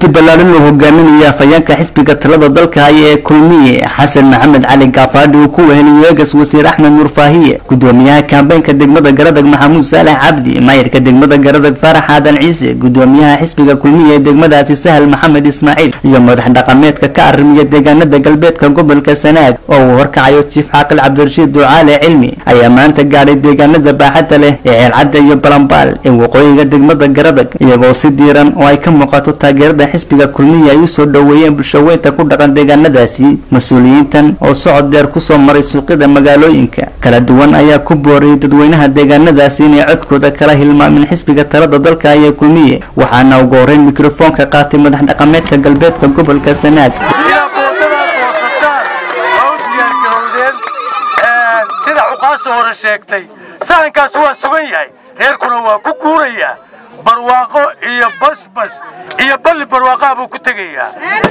wafdi ballaaran oo hogaaminaya afhayeenka xisbiga talada dalka haya ee kulmiye xasan maxamed cali gaafaadhi uu ku weheliyo eegas wasiir axmed nuur faahiye gudoomiyaha kaambeynka degmada garadag maxamuud saalax cabdi maayirka degmada garadag faarax aadan ciise gudoomiyaha xisbiga kulmiye ee degmadaasi sahal maxamed ismaaciil iyo madax dhaqameedka ka arrimiya deegaanada galbeedka gobolka sanaag oo uu horkacayo jiif caaqil cabdirashiid ducaale cilmi ayaa maanta gaadhay deegaanada baaxadda leh ee ceelcadda iyo balambaal ee waqooyiga degmada garadag iyagoo si diiran oo ay ka muuqato taageerada xisbiga kulmiye ay usoo dhoweeyeen bulshaweynta ku dhaqan deegaanadaasi mas-uuliyiintan oo socod dheer kusoo maray suuqyada magaalooyinka kala duwan ayaa ku booriyay dadweynaha deegaanadaasi inay codkooda kala hilmaamin xisbiga talada dalka ayee kulmiye waxaana ugu horeyn mikrofoonka qaatay madax dhaqameedka galbeedka gobolka sanaag sida cuqaasha hore sheegtay sahankaas waa sugan yahay reerkuna waa ku guurayaa barwaaqo iyo basbas iyo balli barwaaqaha buu ku tegayaa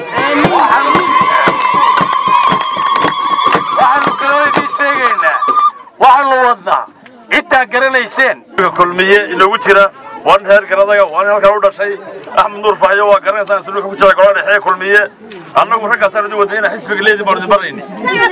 waxaanu kaloo idiin sheegaynaa waxaanu wadnaa ciddaa garanayseen kulmiye inoogu jira waa nin reer garadaga waa nin halkan u dhashay axmed nuur faxyo waa garanaysaan isla wuxuu ku jira golaha dhexe kulmiye annagu raggaasaan idin wadnay inaan xisbiga leedin baanu idin barayni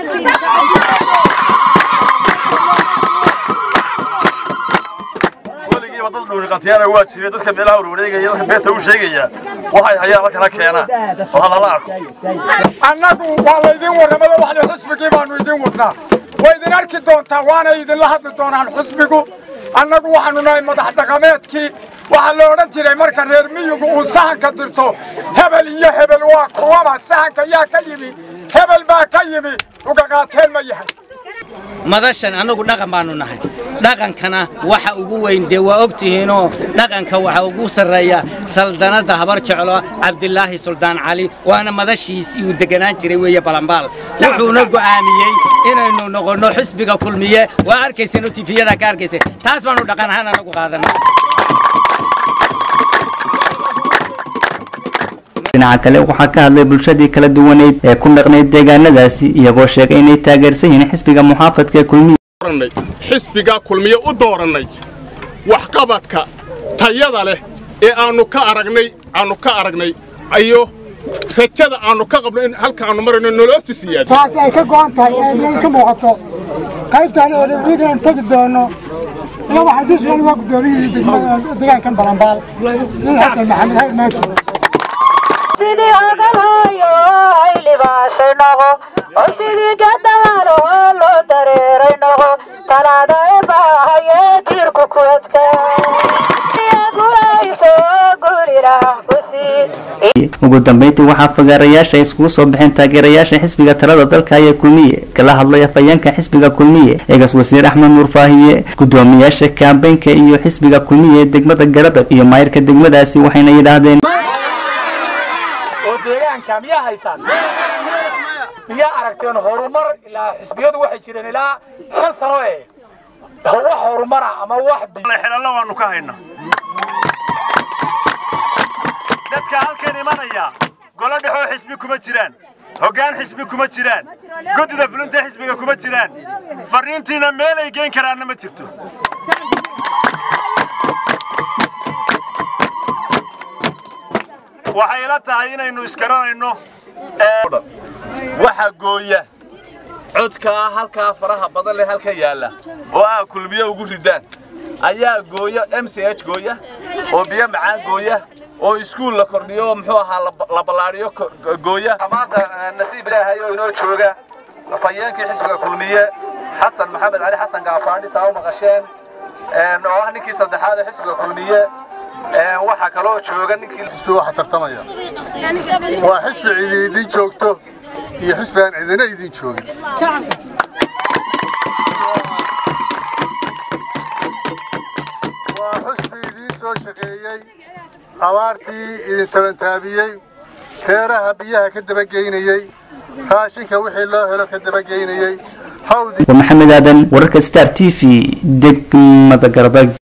weligiiba dad dhuuriqatiyana waa jiray dadka meelaha warwareegaya dadka beerta u sheegaya waxay hayaan halkana keenaan oo halala arko annagu waa laydin warramada waxda xusbigii baanu idin wadnaa way idin arki doontaa waana idinla hadli doonaan xusbigu annagu waxaanu nahay madax dhaqameedkii waxaa la odhan jiray marka reer miyigu uu sahanka dirto hebel iyo hebel waa kuwaba sahanka yaa ka yimi hebel baa ka yimi ugaqaateen ma yahay madashan annagu dhaqan baanu nahay dhaqankana waxa ugu weyn dee waa ogtihiinoo dhaqanka waxa ugu sarreeya saldanadda habar jeclo cabdilaahi suldaan cali waana madashiisii uu deganaan jiray weeye balambaal wuxuuna go'aamiyey inaynu noqonno xisbiga kulmiye waa arkayseen oo tifiyada ka arkayseen taas baanu dhaqan ahaan annagu qaadanay dhinaca kale waxaa ka hadlay bulshadii kala duwaneyd ee ku dhaqnayd deegaanadaasi iyagoo sheegay inay taageersan yihiin xisbiga muxaafadka ee kulmiye xisbigaa kulmiye u doorannay waxqabadka tayada leh ee aannu ka aragnay aannu ka aragnay iyo rajada aannu ka qabno in halka aannu marayno noloosi siyaado taasi ay ka go'an tahay ee idin ka muuqato qaybtaan oo dhibidaan tagi doono iyo waxaa diswan waa guddoomiyihii deegaankan balambaal sida xasan maxamed hayr maaki sidii ogalayo ay libaashay noqo oo sidii gadaalo loo dareeray noqo talaada e baahayee diirku ku adka gulayso gulilah ku sii ugu dambeyntii waxaa fagaarayaasha iskugu soo baxeen taageerayaasha xisbiga talada dalka ayee kulmiye kala hadlay afhayeenka xisbiga kulmiye eegas wasiir axmed nuur faahiye gudoomiyaasha kaambeynka iyo xisbiga kulmiye ee degmada garadag iyo maayirka degmadaasi waxayna yidhaahdeen oo deegaanka miyaa haysaan miyaa aragteen horumar ilaa xisbiyadu waxay jireen ilaa shan sano ee wax horumara ama wax xelallo waanu ka haynaa dadka halkan imanaya golo dhexoo xisbi kuma jiraan hoggaan xisbi kuma jiraan guddida fulinta xisbiga kuma jiraan farriintiina meel ay geen karaanna ma jirto waxay ila tahay inaynu iskaranayno waxa gooya codkaa halkaa faraha badan leh halka yaalla oo ah kulmiye ugu ridaan ayaa gooya m c h gooya oo biyo macaan gooya oo iskuul la kordhiyo oo muxuu ahaa la ballaadhiyo gooya maanta nasiib ilaahay oo inoo jooga afhayeenkii xisbiga kulmiye xasan maxamed cali xasan gaafaadhi saa u maqasheen oo ah ninkii saddexaad ee xisbiga kulmiye waxaa kaloo jooga ninkii xisbi waxa tartamaya waa xisbi cidi idin joogto iyo xisbi aan cidina idin joogin waa xisbi idiin soo shaqeeyey abaartii idin tabantaabiyey reeraha biyaha ka dabageynayey raashinka wixii loo helo ka dabageynayey waa maxamed aadan wararka star t v degmada garadag